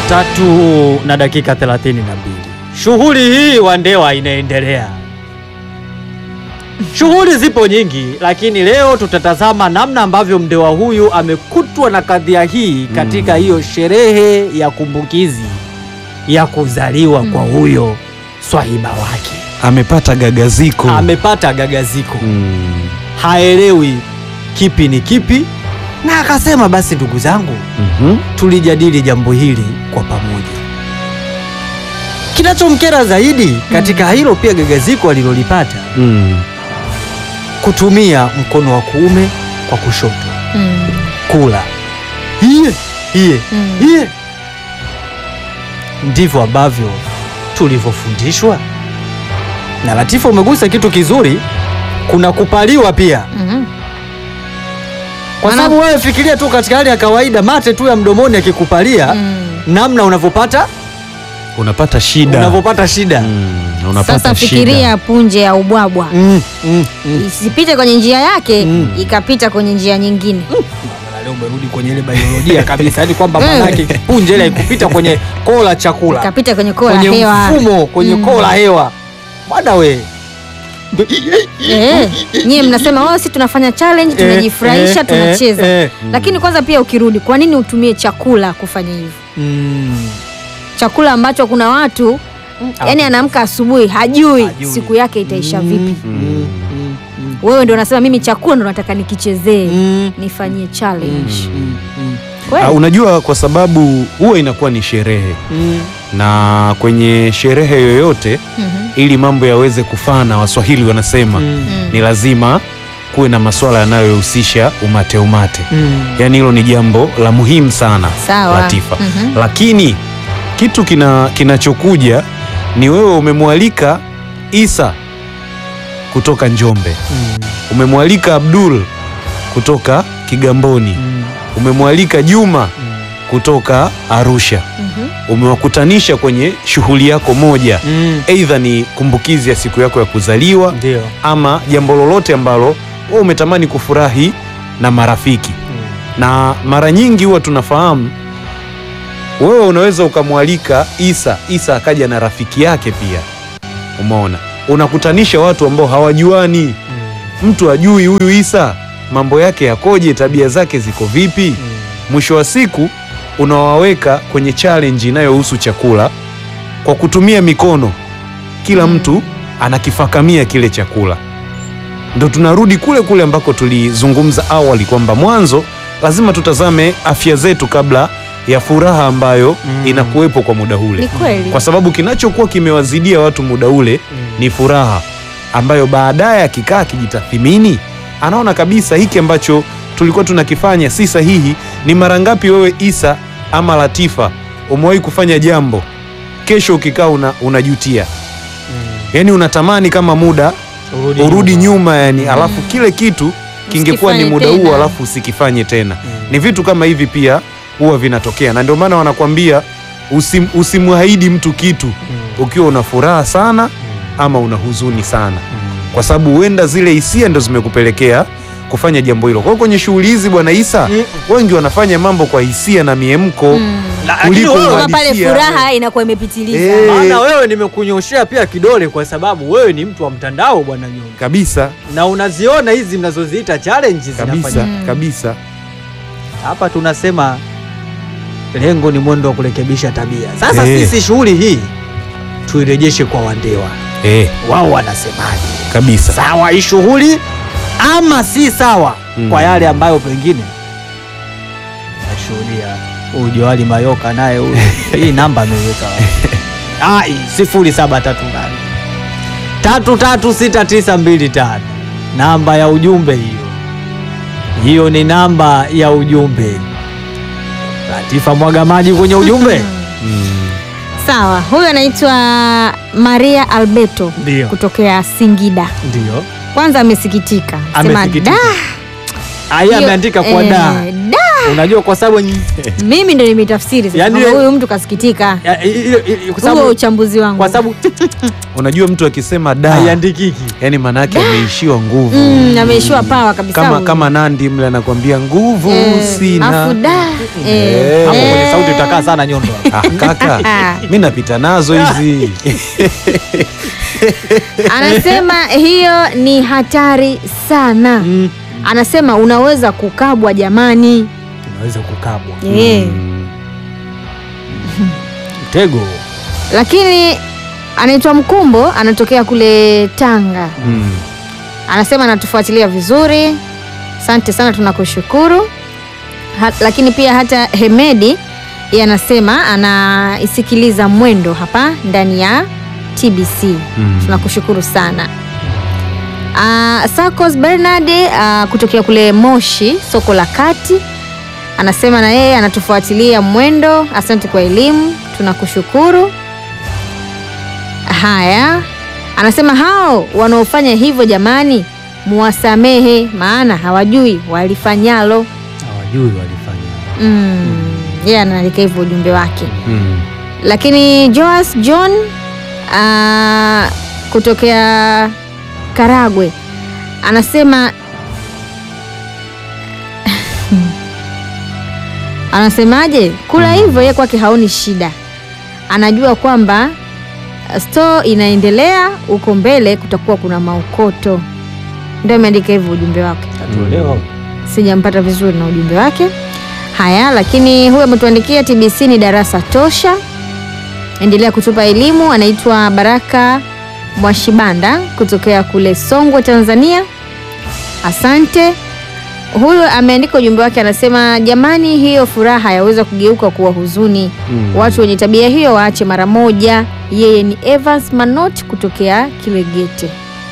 tatu na dakika 32. Shughuli hii Wandewa inaendelea. Shughuli zipo nyingi, lakini leo tutatazama namna ambavyo mndewa huyu amekutwa na kadhia hii katika hiyo sherehe ya kumbukizi ya kuzaliwa kwa huyo swahiba wake. amepata gagaziko Amepata gagaziko, Mm. haelewi kipi ni kipi, na akasema basi, ndugu zangu, Mhm. tulijadili jambo hili kwa pamoja. Kinachomkera zaidi katika hilo pia gagaziko alilolipata, Mm. kutumia mkono wa kuume kwa kushoto Mm. kula hiye hiye Mm. hiye. Ndivyo ambavyo tulivyofundishwa. Na Latifa, umegusa kitu kizuri, kuna kupaliwa pia, Mhm. kwa Maana- sababu wewe fikiria tu katika hali ya kawaida, mate tu ya mdomoni akikupalia Mm. namna unavyopata unapata shida unavyopata shida Mm. unapata Sasa shida. fikiria punje ya ubwabwa Mm, mm, mm. isipite kwenye njia yake Mm. ikapita kwenye njia nyingine. Leo umerudi kwenye ile biolojia kabisa, yani kwamba Mm. manake punje ile ikupita kwenye koo la chakula, Ikapita kwenye koo la kwenye hewa. mfumo, kwenye Mm. koo la hewa. Bwana we Eh, nyie mnasema wao, si tunafanya challenge, tunajifurahisha, eh, tunacheza. eh, eh. Lakini kwanza pia ukirudi, kwa nini utumie chakula kufanya hivyo? Mm. Chakula ambacho kuna watu yani anaamka asubuhi hajui, Hajui. siku yake itaisha vipi. Mm, mm, mm, Wewe ndio unasema mimi chakula ndo nataka nikichezee, mm, nifanyie challenge. mm, mm, Kweli? Ah, unajua kwa sababu huwa inakuwa ni sherehe mm. na kwenye sherehe yoyote Mhm. ili mambo yaweze kufana waswahili wanasema Mm. Mm. ni lazima kuwe na masuala yanayohusisha umate umate Mm. yaani hilo ni jambo la muhimu sana Sawa. Latifa Mhm. lakini kitu kina kinachokuja ni wewe umemwalika Isa kutoka Njombe Mm. umemwalika Abdul kutoka Kigamboni Mm. umemwalika Juma Mm. kutoka Arusha Mhm. umewakutanisha kwenye shughuli yako moja Mm. aidha ni kumbukizi ya siku yako ya kuzaliwa Ndio. ama jambo lolote ambalo wewe umetamani kufurahi na marafiki Mm. na mara nyingi huwa tunafahamu wewe unaweza ukamwalika Isa, Isa akaja na rafiki yake pia. Umeona, unakutanisha watu ambao hawajuani, Mm. mtu ajui huyu Isa mambo yake yakoje, tabia zake ziko vipi. Mm. Mwisho wa siku unawaweka kwenye challenge inayohusu chakula kwa kutumia mikono, kila mtu anakifakamia kile chakula. Ndo tunarudi kule kule ambako tulizungumza awali kwamba mwanzo lazima tutazame afya zetu kabla ya furaha ambayo Mm. inakuwepo kwa muda ule, Ni kweli. kwa sababu kinachokuwa kimewazidia watu muda ule Mm. ni furaha ambayo baadaye akikaa akijitathimini anaona kabisa hiki ambacho tulikuwa tunakifanya si sahihi. Ni mara ngapi wewe Isa ama Latifa umewahi kufanya jambo kesho ukikaa una, unajutia, Mm. yaani unatamani kama muda Urudi urudi nyuma, yani alafu kile kitu kingekuwa ni Usikifanye muda huo tena. alafu usikifanye tena. Mm. Ni vitu kama hivi pia huwa vinatokea, na ndio maana wanakwambia usim, usimwahidi mtu kitu Mm. ukiwa una furaha sana Mm. ama una huzuni sana Mm. kwa sababu huenda zile hisia ndo zimekupelekea kufanya jambo hilo. Kwa hiyo kwenye shughuli hizi bwana Isa, Mm. wengi wanafanya mambo kwa hisia na miemko Mm. La- kuliko lakini wewe- Kama pale uhalisia. furaha inakuwa imepitiliza. Eh. maana wewe nimekunyoshea pia kidole kwa sababu wewe ni mtu wa mtandao bwana Nyonga, kabisa na unaziona hizi mnazoziita challenges kabisa zinafanyika. Mm. kabisa. Hapa tunasema lengo ni mwendo wa kurekebisha tabia. Sasa Eh. sisi shughuli hii tuirejeshe kwa Wandewa, Eh, wao wanasemaje? kabisa. Sawa hii shughuli ama si sawa? Mm. Kwa yale ambayo pengine nashuhudia huyu Joali Mayoka naye huyu hii namba ameweka wapi? Ah, hii sifuri saba tatu nane tatu tatu sita tisa mbili tano namba ya ujumbe hiyo. Hiyo ni namba ya ujumbe. Latifa mwaga maji kwenye ujumbe. Mm. Sawa, huyu anaitwa Maria Alberto Ndio, kutokea Singida. ndio Kwanza amesikitika, sema Amesikitika. da aya hiyo- ameandika kwa eh, da da unajua kwa sababu nyi- mimi ndo nimetafsiri sasa Yaani- kwamba huyu mtu kasikitika. ya- i- i- i- kwa Huo sababu uchambuzi wangu. kwa sababu Unajua mtu akisema da, haiandikiki. yani maana yake ameishiwa nguvu Mm, ameishiwa pawa kabisa. kama huyu. kama Nandi mle anakwambia nguvu Eh, sina. afu da. Eh, Eh. Hapo eh. kwenye sauti utakaa sana nyondo. Ah, kaka mi napita nazo hizi Anasema hiyo ni hatari sana. Mm. Anasema unaweza kukabwa jamani. Unaweza kukabwa. Eh. Mtego. Lakini anaitwa Mkumbo, anatokea kule Tanga. Mm. Anasema anatufuatilia vizuri, asante sana, tunakushukuru. Ha, lakini pia hata Hemedi yeye anasema anaisikiliza mwendo hapa ndani ya TBC. Mm. Tunakushukuru sana. Uh, Sarcos Bernard uh, kutokea kule Moshi soko la kati anasema na yeye anatufuatilia mwendo. Asante kwa elimu, tunakushukuru. Haya, anasema hao wanaofanya hivyo jamani, muwasamehe, maana hawajui walifanyalo. Hawajui walifanya. Mm, yeye anaandika hivyo ujumbe wake. Mm. Lakini Joas John uh, kutokea Karagwe anasema anasemaje, kula hivyo yeye kwake haoni shida, anajua kwamba uh, store inaendelea huko mbele, kutakuwa kuna maukoto. Ndio ameandika hivyo ujumbe wake Tatuelewa. sijampata vizuri na ujumbe wake. Haya, lakini huyu ametuandikia TBC ni darasa tosha, endelea kutupa elimu. Anaitwa Baraka Mwashibanda kutokea kule Songwe, Tanzania. Asante. Huyu ameandika ujumbe wake, anasema jamani, hiyo furaha yaweza kugeuka kuwa huzuni. Mm. Watu wenye tabia hiyo waache mara moja. Yeye ni Evans Manot kutokea Kilegete.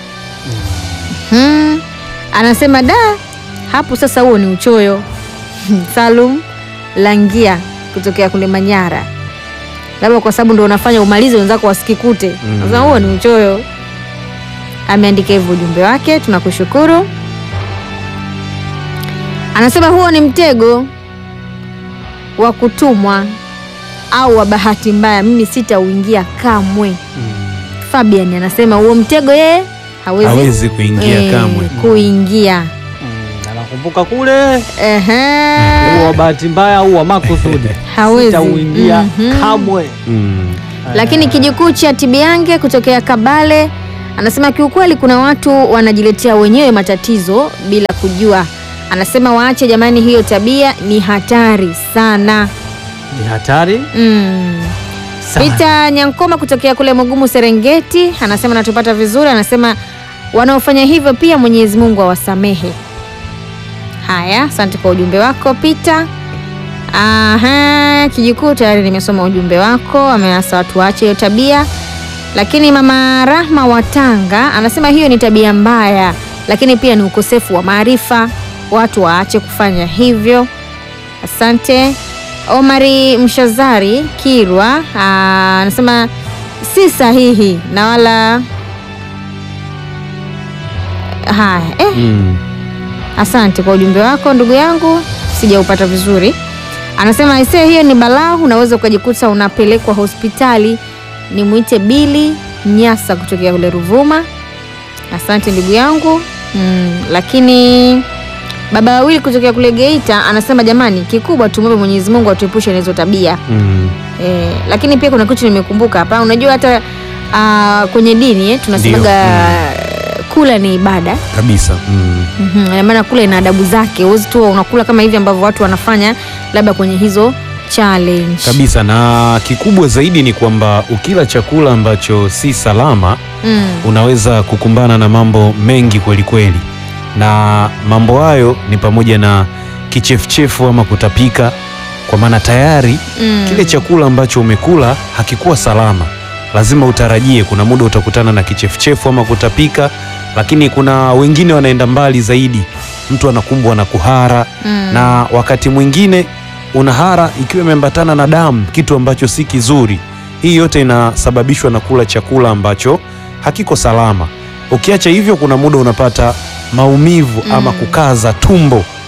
Hmm. Anasema da, hapo sasa huo ni uchoyo. Salum Langia kutokea kule Manyara, labda kwa sababu ndo unafanya umalize wenzako wasikikute. Mm. Sasa huo ni uchoyo. Ameandika hivyo ujumbe wake, tunakushukuru. Anasema huo ni mtego wa kutumwa au wa bahati mbaya, mimi sitauingia kamwe. Fabian anasema huo mtego yeye hawezi, hawezi kuingia eh, kamwe kuingia. Mm, anakumbuka kule Ehe. huo wa bahati mbaya au wa makusudi Hawezi. sitauingia Mhm. kamwe. Mm. Lakini kijukuu cha Tibiange kutokea Kabale anasema kiukweli, kuna watu wanajiletea wenyewe matatizo bila kujua. Anasema waache jamani, hiyo tabia ni hatari sana. Ni hatari Mm. sana. Peter Nyankoma kutokea kule Mugumu Serengeti anasema natupata vizuri, anasema wanaofanya hivyo pia Mwenyezi Mungu awasamehe. Haya, asante kwa ujumbe wako Peter. Aha, kijukuu tayari nimesoma ujumbe wako, ameasa watu waache hiyo tabia. Lakini mama Rahma wa Tanga anasema hiyo ni tabia mbaya, lakini pia ni ukosefu wa maarifa, watu waache kufanya hivyo. Asante. Omari Mshazari Kirwa aa, anasema si sahihi na wala haya eh, Mm. asante kwa ujumbe wako ndugu yangu, sijaupata vizuri. Anasema aisee, hiyo ni balaa, unaweza ukajikuta unapelekwa hospitali. Ni mwite Bili Nyasa kutokea kule Ruvuma. Asante ndugu yangu mm, lakini baba wawili kutokea kule Geita anasema jamani, kikubwa tumwombe Mwenyezi Mungu atuepushe na hizo tabia Mm. e, lakini pia kuna kitu nimekumbuka hapa. Unajua hata ah, kwenye dini eh, tunasemaga kula ni ibada kabisa mm. Mhm, ina maana kula ina adabu zake. Huwezi tu unakula kama hivi ambavyo watu wanafanya labda kwenye hizo challenge. kabisa na kikubwa zaidi ni kwamba ukila chakula ambacho si salama Mm. unaweza kukumbana na mambo mengi kweli kweli, na mambo hayo ni pamoja na kichefuchefu ama kutapika, kwa maana tayari Mm. kile chakula ambacho umekula hakikuwa salama. Lazima utarajie kuna muda utakutana na kichefuchefu ama kutapika, lakini kuna wengine wanaenda mbali zaidi, mtu anakumbwa na kuhara Mm. na wakati mwingine unahara ikiwa imeambatana na damu, kitu ambacho si kizuri. Hii yote inasababishwa na kula chakula ambacho hakiko salama. Ukiacha hivyo, kuna muda unapata maumivu ama kukaza tumbo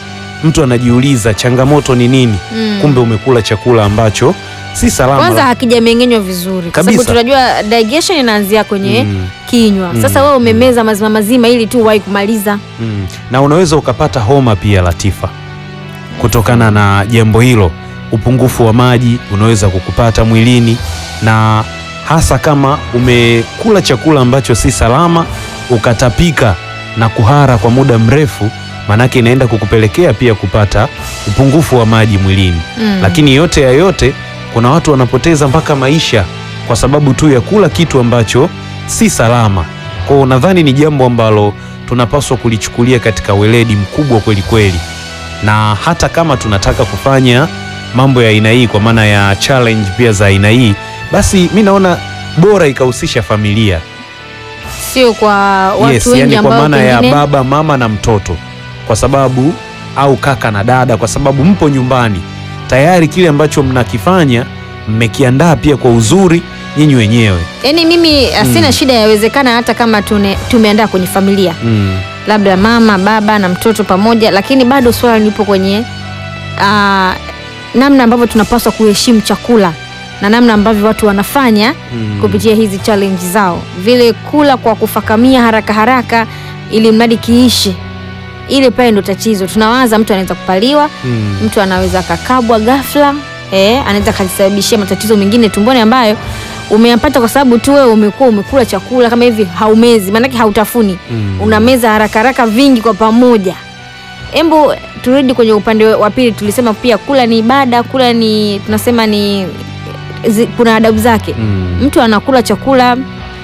mtu anajiuliza changamoto ni nini? Mm. Kumbe umekula chakula ambacho si salama. Kwanza hakijameng'enywa vizuri, kwa sababu Kabisa. tunajua digestion inaanzia kwenye Mm. kinywa. Mm. Sasa wewe umemeza mazima mazima ili tu wahi kumaliza. Mm. Na unaweza ukapata homa pia Latifa, kutokana na jambo hilo. Upungufu wa maji unaweza kukupata mwilini, na hasa kama umekula chakula ambacho si salama, ukatapika na kuhara kwa muda mrefu, maanake inaenda kukupelekea pia kupata upungufu wa maji mwilini. Mm. Lakini yote ya yote, kuna watu wanapoteza mpaka maisha kwa sababu tu ya kula kitu ambacho si salama. Kwa hiyo nadhani ni jambo ambalo tunapaswa kulichukulia katika weledi mkubwa kweli kweli, na hata kama tunataka kufanya mambo ya aina hii, kwa maana ya challenge pia za aina hii, basi mi naona bora ikahusisha familia Sio kwa watu yes, wengi yani kwa ambao maana ya pengine baba mama na mtoto, kwa sababu au kaka na dada, kwa sababu mpo nyumbani tayari, kile ambacho mnakifanya mmekiandaa pia kwa uzuri nyinyi wenyewe Yaani mimi uh, sina Mm. shida, yawezekana hata kama tune, tumeandaa kwenye familia mm. labda mama baba na mtoto pamoja, lakini bado swala lipo kwenye uh, namna ambavyo tunapaswa kuheshimu chakula na namna ambavyo watu wanafanya Mm. kupitia hizi challenge zao, vile kula kwa kufakamia haraka haraka ili mradi kiishe, ile pale ndo tatizo. Tunawaza mtu anaweza kupaliwa, Mm. mtu anaweza akakabwa ghafla eh, anaweza akajisababishia matatizo mengine tumboni ambayo umeyapata kwa sababu tu wewe umekuwa umekula chakula kama hivi haumezi, maanake hautafuni Mm. unameza haraka haraka vingi kwa pamoja. Embu turudi kwenye upande wa pili, tulisema pia kula ni ibada, kula ni tunasema ni zi, kuna adabu zake. Mm. Mtu anakula chakula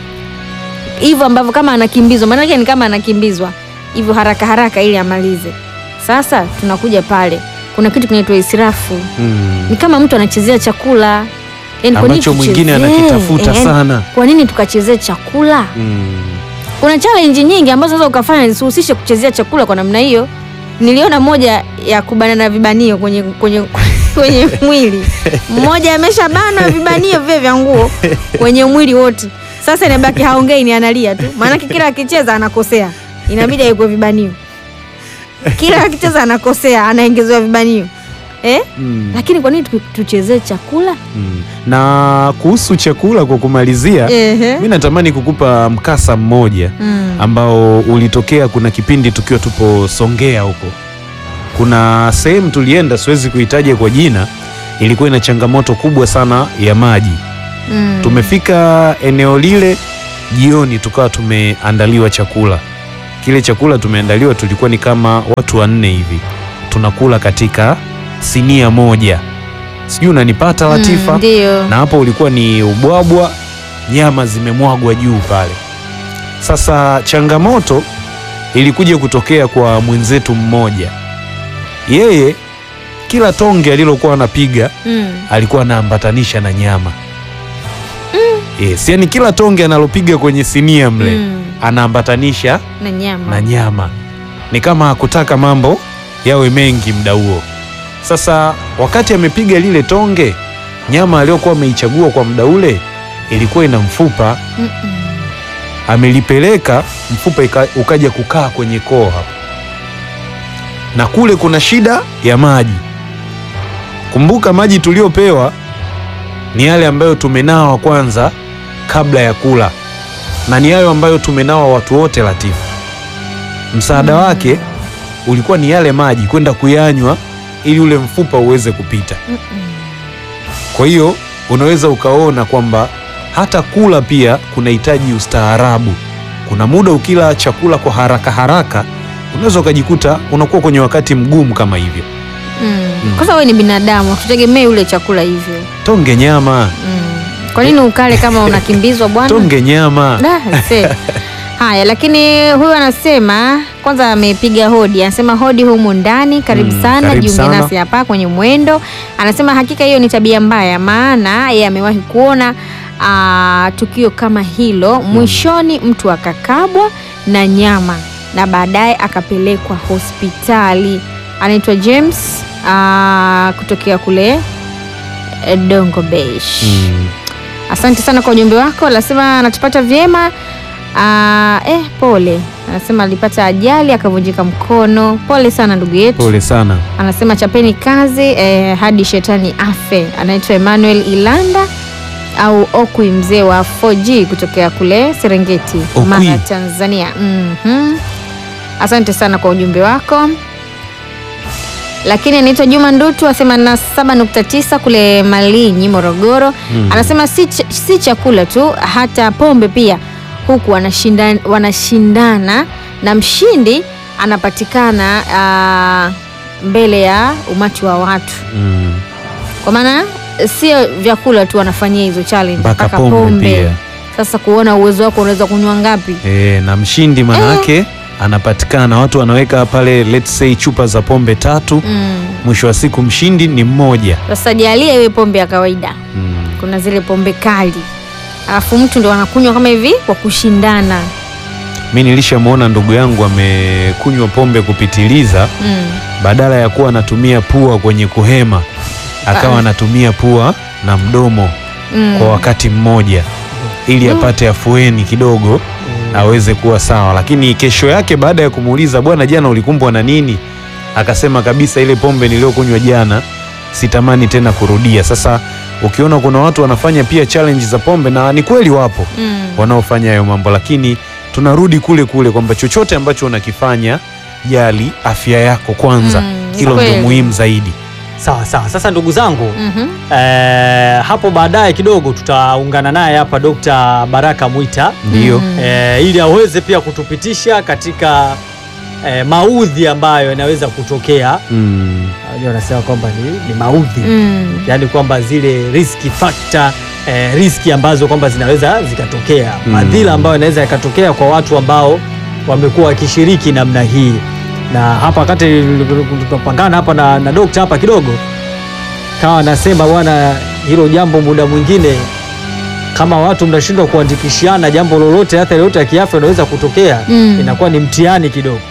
hivyo ambavyo kama anakimbizwa, maanake ni kama anakimbizwa hivyo haraka haraka ili amalize. Sasa tunakuja pale, kuna kitu kinaitwa israfu. Mm. Ni kama mtu anachezea chakula yani, kwa nini ambacho mwingine tuchezee? anakitafuta Eh, sana Kwa nini tukachezea chakula? mm. Kuna challenge nyingi ambazo unaweza ukafanya zisihusishe kuchezea chakula kwa namna hiyo. Niliona moja ya kubanana vibanio kwenye kwenye kwenye mwili. Mmoja ameshabanwa vibanio vile vya nguo kwenye mwili wote. Sasa inabaki haongei ni analia tu. Maana kila akicheza anakosea. Inabidi awekwe vibanio. Kila akicheza anakosea, anaongezewa vibanio. Eh? Mm. Lakini kwa nini tu- tuchezee chakula? Mm. na kuhusu chakula kwa kumalizia Ehe. mi natamani kukupa mkasa mmoja Mm. ambao ulitokea kuna kipindi tukiwa tupo Songea huko. Kuna sehemu tulienda, siwezi kuitaja kwa jina, ilikuwa ina changamoto kubwa sana ya maji. Mm. Tumefika eneo lile jioni, tukawa tumeandaliwa chakula. Kile chakula tumeandaliwa, tulikuwa ni kama watu wanne hivi, tunakula katika sinia moja, sijui unanipata Latifa? Mm, Ndio. na hapo ulikuwa ni ubwabwa, nyama zimemwagwa juu pale. Sasa changamoto ilikuja kutokea kwa mwenzetu mmoja, yeye kila tonge alilokuwa anapiga Mm. alikuwa anaambatanisha na nyama yes, yani kila tonge analopiga kwenye sinia mle Mm. anaambatanisha Na nyama. na nyama, ni kama hakutaka mambo yawe mengi muda huo. Sasa wakati amepiga lile tonge, nyama aliyokuwa ameichagua kwa muda ule ilikuwa ina mfupa, Mm-mm. amelipeleka mfupa ika, ukaja kukaa kwenye koo hapo, na kule kuna shida ya maji. Kumbuka maji tuliopewa ni yale ambayo tumenawa kwanza kabla ya kula, na ni hayo ambayo tumenawa watu wote Latifu. Msaada wake ulikuwa ni yale maji kwenda kuyanywa ili ule mfupa uweze kupita. Kwa hiyo unaweza ukaona kwamba hata kula pia kunahitaji ustaarabu. Kuna muda ukila chakula kwa haraka haraka unaweza ukajikuta unakuwa kwenye wakati mgumu kama hivyo. Mm. Kwanza wewe ni binadamu, tutegemee ule chakula hivyo. Tonge nyama, Mm. Kwa nini ukale kama unakimbizwa bwana? tonge nyama. Da, se. Haya, lakini huyu anasema kwanza amepiga hodi, anasema hodi humu ndani, karibu Mm, sana, karibu jiunge sana. nasi hapa kwenye mwendo. Anasema hakika hiyo ni tabia mbaya, maana yeye amewahi kuona aa, tukio kama hilo. Mwishoni mtu akakabwa na nyama na baadaye akapelekwa hospitali. Anaitwa James aa, kutokea kule eh, Dongo Beach. Mm. Asante sana kwa ujumbe wako, anasema anatupata vyema Ah, eh, pole. Anasema alipata ajali akavunjika mkono. Pole sana ndugu yetu. Pole sana. Anasema chapeni kazi eh, hadi shetani afe. Anaitwa Emmanuel Ilanda au Okwi, mzee wa 4G kutokea kule Serengeti, Okwi. Mara, Tanzania. Mhm. Asante sana kwa ujumbe wako. Lakini anaitwa Juma Ndutu asema na 7.9 kule Malinyi, Morogoro. Mm. Anasema si, ch si chakula tu, hata pombe pia huku wanashinda, wanashindana na mshindi anapatikana ah, mbele ya umati wa watu, Mm. kwa maana sio vyakula tu wanafanyia hizo challenge, Mpaka pombe pia. Sasa kuona uwezo wako unaweza kunywa ngapi? E, na mshindi manake anapatikana, watu wanaweka pale let's say chupa za pombe tatu, Mm. mwisho wa siku mshindi ni mmoja. Sasa jalia iwe pombe ya kawaida, Mm. kuna zile pombe kali, alafu mtu ndo anakunywa kama hivi kwa kushindana. Mi nilishamwona ndugu yangu amekunywa pombe kupitiliza, Mm. badala ya kuwa anatumia pua kwenye kuhema akawa Ah. anatumia pua na mdomo Mm. kwa wakati mmoja ili apate afueni kidogo aweze kuwa sawa. Lakini kesho yake baada ya kumuuliza, bwana, jana ulikumbwa na nini? Akasema kabisa, ile pombe niliyokunywa jana sitamani tena kurudia. Sasa ukiona kuna watu wanafanya pia challenge za pombe, na ni kweli wapo Mm. wanaofanya hayo mambo, lakini tunarudi kule kule kwamba chochote ambacho unakifanya, jali afya yako kwanza. Mm, ni Hilo ndio kweli. muhimu zaidi. Sawa sawa. Sasa ndugu zangu Mhm. eh, hapo baadaye kidogo tutaungana naye hapa Dr. Baraka Mwita Ndio. Mm. eh, ili aweze pia kutupitisha katika eh, maudhi ambayo yanaweza kutokea. Mm. Unajua wanasema kwamba ni, ni maudhi Mm. yaani kwamba zile risk factor eh, riski ambazo kwamba zinaweza zikatokea Mm. madhila ambayo yanaweza yakatokea kwa watu ambao wamekuwa wakishiriki namna hii. Na hapa wakati tunapangana hapa na, na dokta hapa kidogo kawa anasema bwana, hilo jambo muda mwingine kama watu mnashindwa kuandikishiana jambo lolote, athari yoyote ya kiafya inaweza kutokea Mm. inakuwa ni mtihani kidogo.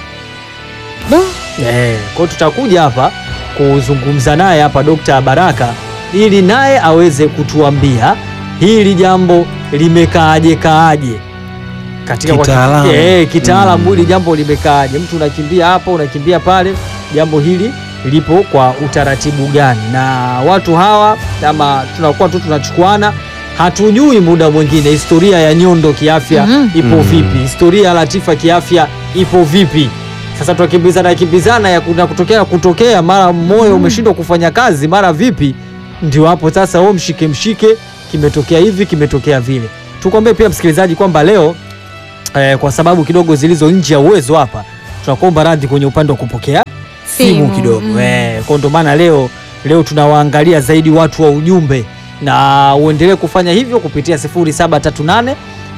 Do. Eh, kwa hiyo tutakuja hapa kuzungumza naye hapa Dokta Baraka ili naye aweze kutuambia hili jambo limekaaje kaaje katika kwa- Kitaalamu. eh, kitaalamu Mm. hili jambo limekaaje, mtu unakimbia hapo unakimbia pale, jambo hili lipo kwa utaratibu gani? Na watu hawa ama tunakuwa tu tunachukuana, hatujui muda mwingine historia ya Nyondo kiafya Mhm. ipo Mm. vipi, historia ya Latifa kiafya ipo vipi? Sasa tunakimbizana kimbizana ya kuna kutokea kutokea, mara moyo umeshindwa kufanya kazi, mara vipi, ndio hapo sasa wewe mshike mshike, kimetokea hivi, kimetokea vile. Tukwambie pia msikilizaji kwamba leo eh, kwa sababu kidogo zilizo nje ya uwezo hapa, tunakuomba radhi kwenye upande wa kupokea simu, Simu, kidogo mm. eh, kwa ndo maana leo leo tunawaangalia zaidi watu wa ujumbe, na uendelee kufanya hivyo kupitia 0738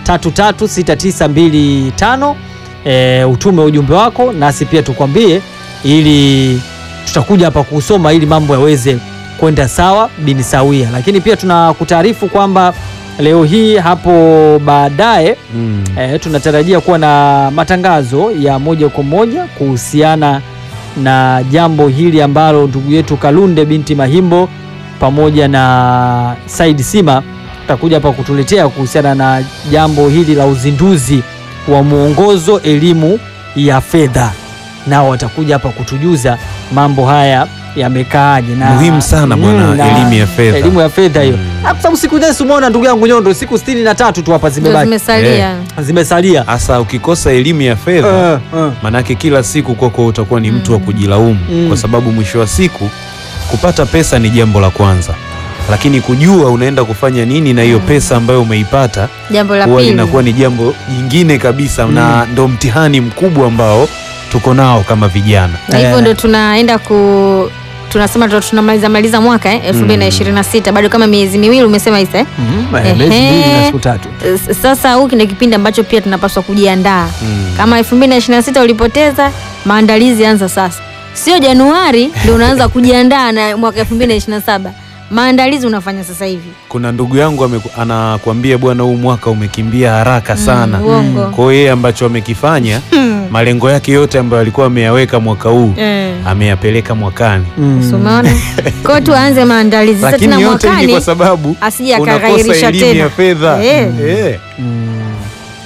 336925 e, utume ujumbe wako nasi pia tukwambie, ili tutakuja hapa kusoma ili mambo yaweze kwenda sawa bini sawia. Lakini pia tunakutaarifu kwamba leo hii hapo baadaye Mm. e, tunatarajia kuwa na matangazo ya moja kwa moja kuhusiana na jambo hili ambalo ndugu yetu Kalunde binti Mahimbo pamoja na Said Sima takuja hapa kutuletea kuhusiana na jambo hili la uzinduzi wa mwongozo elimu ya fedha, nao watakuja hapa kutujuza mambo haya yamekaaje. Na Muhimu sana bwana, na elimu ya fedha. elimu ya fedha hiyo, Mm. Ah, kwa sababu siku nyingi umeona ndugu yangu Nyondo, siku sitini na tatu tu hapa Ndio zimebaki zimesalia. zimesalia. Hasa ukikosa elimu ya fedha Eh, eh. manake kila siku kwako utakuwa ni mtu wa kujilaumu Mm. kwa sababu mwisho wa siku kupata pesa ni jambo la kwanza, lakini kujua unaenda kufanya nini na hiyo pesa ambayo umeipata Jambo la huwa pili. linakuwa ni jambo jingine kabisa, na ndo mtihani mkubwa ambao tuko nao kama vijana. na hivyo Eh. ndo tunaenda ku tunasema ndo tunamaliza maliza mwaka eh, 2026 bado kama miezi miwili umesema Isa eh? Mhm, eh, Ehe. miezi mbili na siku tatu. S- Sasa huu ndio kipindi ambacho pia tunapaswa kujiandaa Mm. kama 2026 ulipoteza, maandalizi anza sasa, sio Januari ndio unaanza kujiandaa na mwaka 2027. Maandalizi unafanya sasa hivi. Kuna ndugu yangu ameku- anakuambia bwana, huu mwaka umekimbia haraka sana. Mm, uongo. Kwa hiyo yeye ambacho amekifanya malengo yake yote ambayo alikuwa ameyaweka mwaka huu Eh. ameyapeleka mwakani, Mm. So, Umeona? Kwa hiyo tuanze maandalizi sasa tena lakini yote hii ni mwakani kwa sababu asije unakosa akaghairisha elimu tena. ya fedha Eh. Eh. Mm.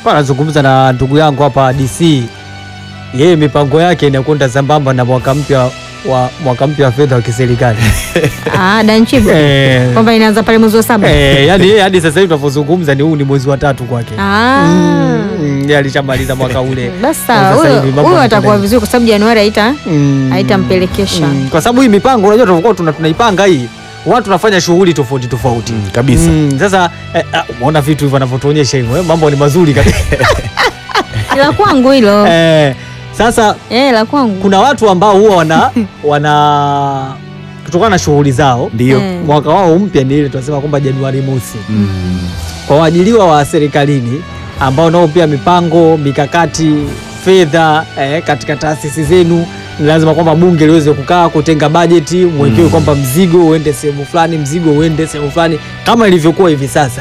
Anazungumza na ndugu yangu hapa DC, yeye mipango yake inakwenda sambamba na mwaka mpya wa mwaka mpya wa fedha wa kiserikali Ah, Danchibo. Eh. Kwamba inaanza pale mwezi wa saba. Eh, yani yeye hadi sasa hivi tunavyozungumza ni huu ni mwezi wa tatu kwake. Ah. Mm, yeye alishamaliza mwaka ule. Basi Kwa sawa. sasa Huyo hivi mambo huyo yanakwenda atakuwa hivi. vizuri kwa sababu Januari haita Mm. haitampelekesha. Mm, kwa sababu hii mipango unajua tulivyokuwa tuna, tunaipanga hii watu tunafanya shughuli tofauti tofauti Mm, kabisa. Mm, sasa eh, ah, umeona vitu hivyo wanavyotuonyesha hivyo eh, mambo ni mazuri kabisa La kwangu hilo. eh, sasa Eh, la kwangu. kuna watu ambao huwa wana wana kutokana na shughuli zao Ndio. Eh. mwaka wao mpya ni ile tunasema kwamba Januari mosi Mm. kwa waajiriwa wa serikalini ambao nao pia mipango mikakati fedha eh, katika taasisi zenu ni lazima kwamba bunge liweze kukaa kutenga bajeti mwekewe Mm. kwamba mzigo uende sehemu fulani mzigo uende sehemu fulani kama ilivyokuwa hivi sasa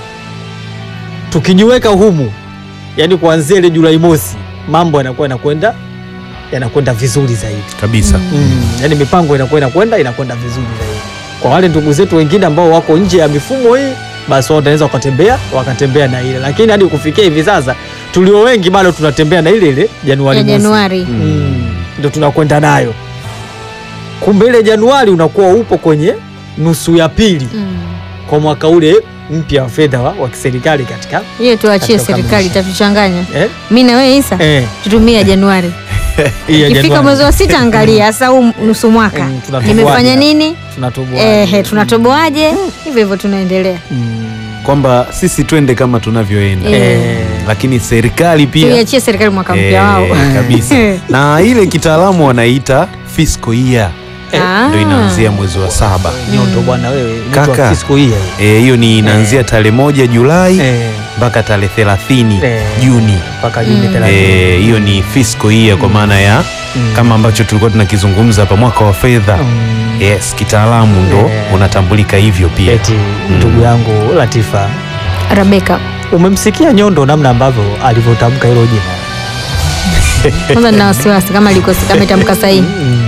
tukijiweka humu yani kuanzia ile Julai mosi mambo yanakuwa yanakwenda yanakwenda vizuri zaidi Kabisa. mm. yani mipango inakuwa inakwenda inakwenda vizuri zaidi kwa wale ndugu zetu wengine ambao wako nje ya mifumo hii basi wao wanaweza wakatembea wakatembea na ile lakini hadi kufikia hivi sasa tulio wengi bado tunatembea na ile ile Januari Ya mosi. Januari. Mm. ndio tunakwenda nayo kumbe ile Januari unakuwa upo kwenye nusu ya pili Mm. kwa mwaka ule mpya wa fedha wa, wa kiserikali katika Hiyo tuachie Katika serikali kukamilisha. itatuchanganya. eh? Mimi na wewe Isa Eh, tutumie ya Januari. hii ya Ikifika Januari. mwezi wa sita angalia sasa huu nusu mwaka. Mm, tunatoboaje Nimefanya hapa? nini? tunatoboa Ehe, tunatoboaje? Hivyo hivyo tunaendelea. mm. Kwamba sisi twende kama tunavyoenda Eh. lakini serikali pia Tuiachie serikali mwaka mpya eh, wao. kabisa na ile kitaalamu wanaita fiscal year Ah. ndio inaanzia mwezi wa saba nyondo bwana wewe mtu Kaka. wa fisco hii Eh, hiyo ni inaanzia tarehe moja Julai eh mpaka tarehe thelathini Eh. Juni. mpaka Juni Mm. 30. Eh, hiyo ni fiscal year kwa maana ya Mm. kama ambacho tulikuwa tunakizungumza hapa mwaka wa fedha Mm. yes, kitaalamu ndo Eh. unatambulika hivyo pia. Eti ndugu yangu Latifa, Rebeka. umemsikia Nyondo namna ambavyo alivyotamka hilo jina Kwanza nina wasiwasi kama liko kama itamka sahihi.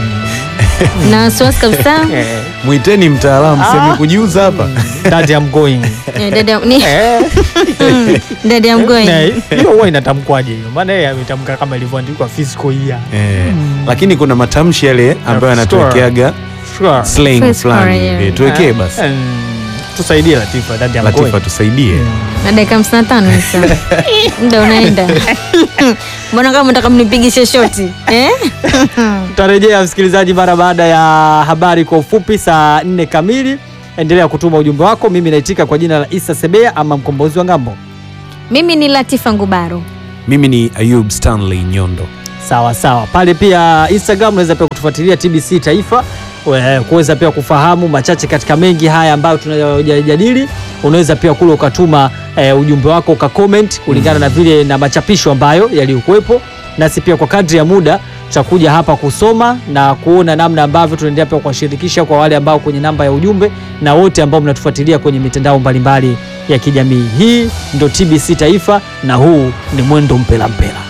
Na wasiwasi kabisa. Eh, Mwiteni mtaalamu Ah. semi kujiuza hapa. that I'm going Eh, Dada ni Eh, dada ya na mgoi. hiyo huwa inatamkwaje hiyo? Maana yeye ametamka kama ilivyoandikwa fiscal year. Eh, lakini kuna matamshi yale ambayo Store. anatuwekeaga Sure. slang Fiscal fulani year. hivi. Tuwekee Eh, basi. mm, tusaidie Latifa, that I'm Latifa going. tusaidie. Na dakika 55 sasa. Muda unaenda. Mbona kama unataka mnipigishe shoti? Eh? Tutarejea msikilizaji mara baada ya habari kwa ufupi saa nne kamili. Endelea kutuma ujumbe wako. Mimi naitika kwa jina la Isa Sebea ama mkombozi wa ngambo. Mimi ni Latifa Ngubaro. Mimi ni Ayub Stanley Nyondo. Sawa sawa, pale pia Instagram unaweza pia kutufuatilia TBC Taifa we- kuweza pia kufahamu machache katika mengi haya ambayo tunayojadili. Unaweza pia kule ukatuma eh, ujumbe wako uka comment kulingana na vile na machapisho ambayo yaliyokuwepo, nasi pia kwa kadri ya muda tutakuja hapa kusoma na kuona namna ambavyo tunaendelea pia kuwashirikisha kwa wale ambao kwenye namba ya ujumbe na wote ambao mnatufuatilia kwenye mitandao mbalimbali ya kijamii. Hii ndo TBC Taifa na huu ni Mwendo Mpela Mpela.